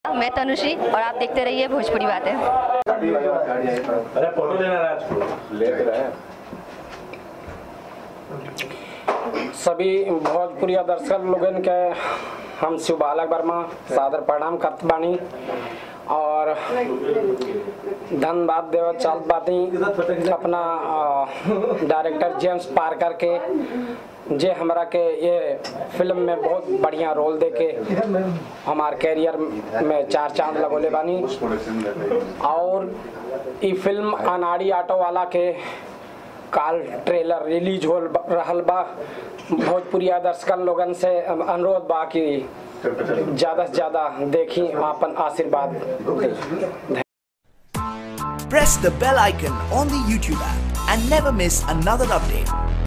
मैं तनुश्री और आप देखते रहिए भोजपुरी बातें अरे फोटो लेना राज को लेते रहे सभी भोजपुरी दर्शक लोगन के हम शिव बालक वर्मा सादर प्रणाम करत बानी और धन्यवाद देव चाल बाती अपना अ, डायरेक्टर जेम्स पार्कर के जे हमरा के ये फिल्म में बहुत बढ़िया रोल दे के हमार कैरियर में चार चांद लगोले बानी और ई फिल्म अनाड़ी ऑटो वाला के काल ट्रेलर रिलीज हो रहल बा भोजपुरिया दर्शकन लोगन से अनुरोध बा कि ज्यादा से ज्यादा देखी आपन आशीर्वाद दी Press the bell icon on the YouTube app and never miss another update.